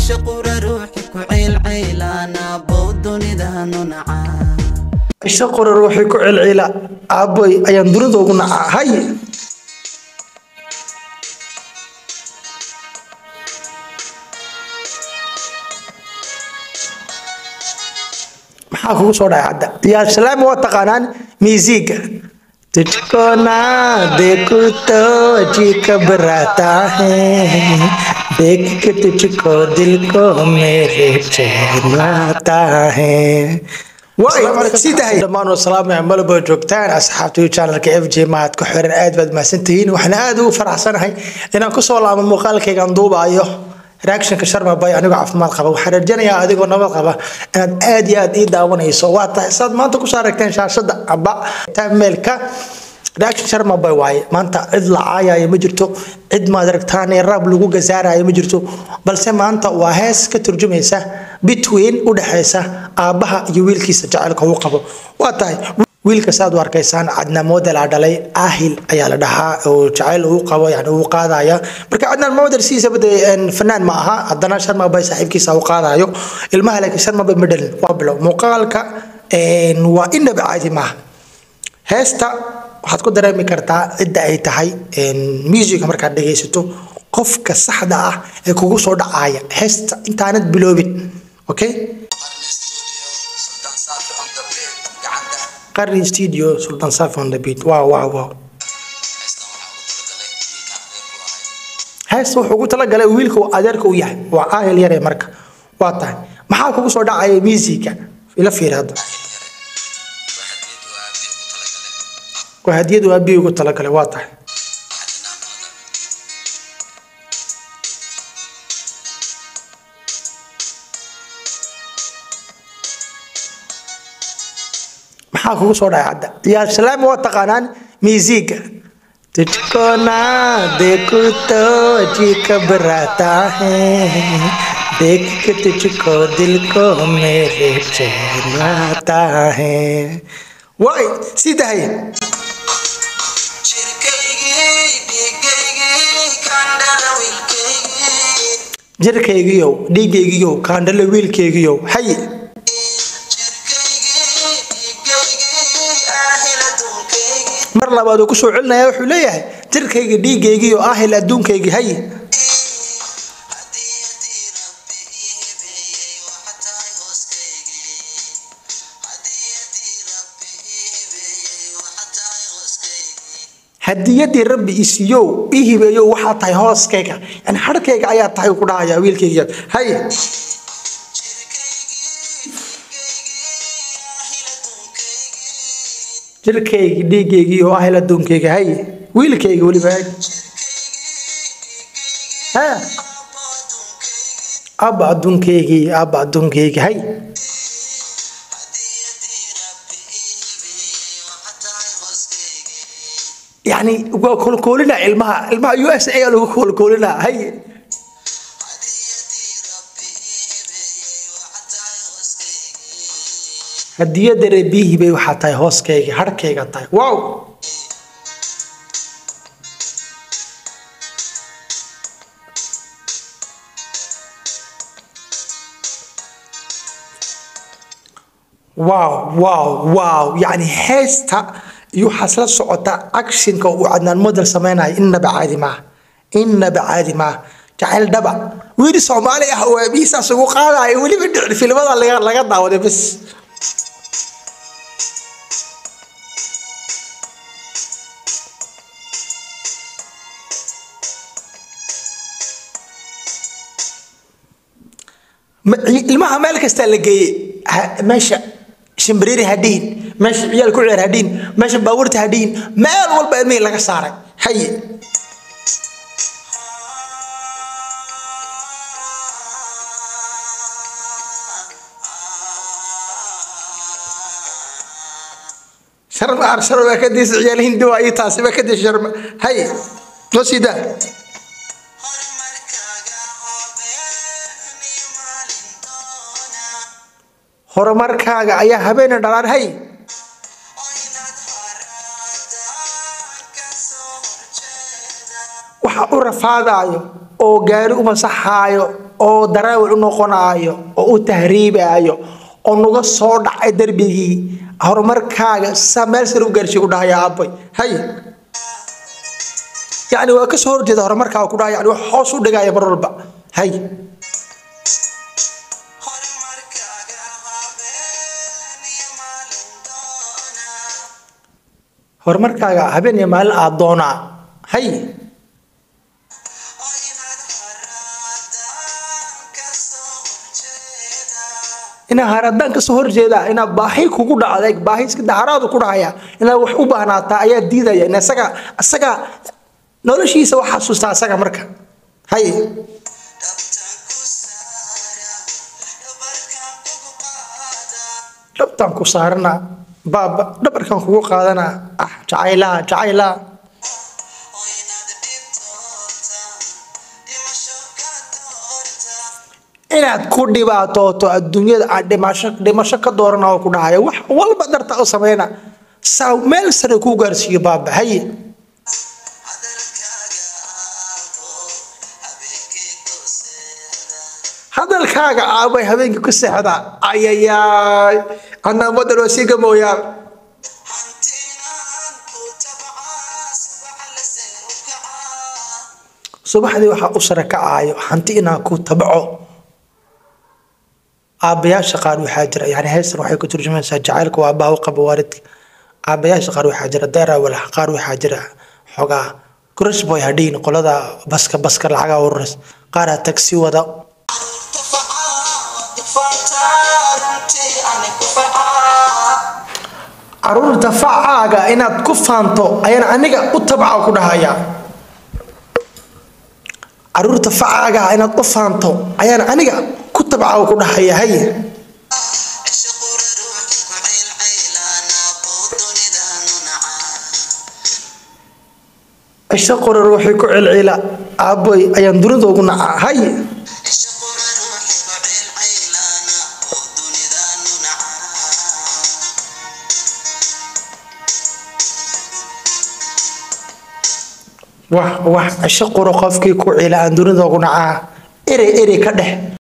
isha qura ruuxi ku ciilciilaana bow dunidanu nacaa isha qora ruuxii ku celcila aaboy ayaan dunida ugu nacaa hay maxaa kugu soo dhacay hadda yaa salaam waa taqaanaan miisiga तुझको ना देखूं तो जी घबराता है देख के तुझको दिल को मेरे चैन आता है dhammaan wasalaam malabo joogtaan asxaabta channelka f j mahad ku xiran aad baad mahadsantihiin waxaan aad ugu faraxsanahay inaan kusoo laamo muuqaalkaygaan duubaayo reactionka sharma bay anigoo caafimaad qaba waxaan rajanayaa adigoo nabad qaba inaad aad iyo aad ii daawanayso waa tahay saad maanta kusoo aragteen shaashada amba meelka reaction sharma bay waaye maanta cid la caayayo ma jirto cid maad aragtaan raab lagu gasaarayo ma jirto balse maanta waa hees ka turjumaysa between u dhexaysa aabbaha iyo wiilkiisa jacaylka uu qabo waa tahay wiilka saad u arkaysaan cadnaan modelaa dhalay ahil ayaa la dhahaa oo jacayl uu qabo yani uu qaadaya marka cadnaan model siisaba dee fanaan ma aha haddana sharma bay saaxiibkiisa u qaadayo ilmaha laakiin sharma bay ma dhalin waa bilow muuqaalka waa inaba caadi maaha heesta waxaad ku dareemi kartaa cidda ay tahay musica markaad dhegaysato qofka saxda ah ee kugu soo dhacaya heesta intaanad biloobin okay qarni studio sultan safi on the beat wow wow wow heesta wuxuu ugu talagalay wiilka uu adeerka u yahay waa ahel yare marka waa tahay maxaa kugu soo dhacaya musica ila fiiri hadda waa hadiyadu aabihi ugu talagalay waa tahay maxaa kugu soo dhacay hadda yaa salaam waa taqaanaan miisiga तुझको ना देखूं तो जी घबराता है देख के तुझको दिल को मेरे चैन आता है वाई सीधा है jirkaygiyow dhiigaygiyow kaandhale wiilkaygiyow hay mar labaad uu ku soo celinaya wuxuu leeyahay jirkayga dhiigaygiyo ahil adduunkaygi hay hadiyadii rabbi isiyow ii hibeeyow waxaa tahay hooskayga yani harkayga ayaa tahay ku dhahaya wiilkayga hay jirkaygi dhiigaygii oo ahel adduunkayga hay wiilkayga weliba hay ha abba adduunkaygii abba adduunkayga hay يعني كولكولنا علمها علمها يو اس اي لو كولكولنا هي hadiyada reebihii bay waxaa tahay hooskayga harkayga tahay wow wow wow wow يعني heesta iyo waxaas la socota actionka uu cadnaan model samaynayo innaba caadi maaha innaba caadi maaha jacayl dhaba wiil soomaali ah oo aabihiisaas ugu qaadaya weliba dhicin filmada laga daawaday bas ilmaha meel kastaa la geeyey meesha shimbiriiri hadhiin meesha ciyaal ku ciyaar hadhiin meesha baabuurta hadhiin meel walba ilmihii laga saaray haye sharma ar sharma kadiis ciyaal hindi waa ii taasi ba kadiis sharma haye noo sii daa horumarkaaga ayaa habeena dhalaan hay waxa u rafaadaayo oo gaari u masaxaayo oo daraawil u noqonaayo oo u tahriibaayo oo naga soo dhacay darbigii horumarkaaga saa meel sare u gaarsiiy ku dhahaya aabay hay yacni waa kasoo horjeeda horumarkaaga ku dhahaya yani wax hoos u dhigaya mar walba hay horumarkaaga habeen iyo maalin aad doonaa hay inaa haradaan kasoo horjeeda inaa baahi kugu dhacday baahi iska daharaadu ku dhahaya inaa wax u baahnaataa ayaa diidaya in isaga isaga noloshiisa wax xasuustaa isaga marka hay dhabtaan ku saarana baaba dhabarkan kugu qaadana ah jacaylaa jacaylaa inaad ku dhibaatooto adduunyada aan dhimasho dhimasho ka doorana oo ku dhahaya wax walba darta u sameyna saa meel sare kuu gaarsiiyo baaba haye hadalkaaga aabay habeenkii ku seexda ayayaay anaa wadan oo sii gamooyaa subaxdii waxaa u sare kacaayo hanti inaan ku tabco aabbayaasha qaar waxaa jira yani heystan waxay ku turjumaysaa jacaylka waa aabbaha u qaba waalidka aabbayaasha qaar waxaa jira deerawal qaar waxaa jira xogaa crush boy hadhiin qolada baska baska lacaga ururas qaaraa tagsi wada caruurta facaaga inaad ku faanto ayaan aniga u tabca ku dhahaya caruurta facaaga inaad u faanto ayaan aniga ku tabca ku dhahaya haye cisho qora ruuxii ku celcila aaboy ayaan dunida ugu nacaa haye wax wax cisho qura qofkii ku cila aan dunida ugu nacaa erey erey ka dhex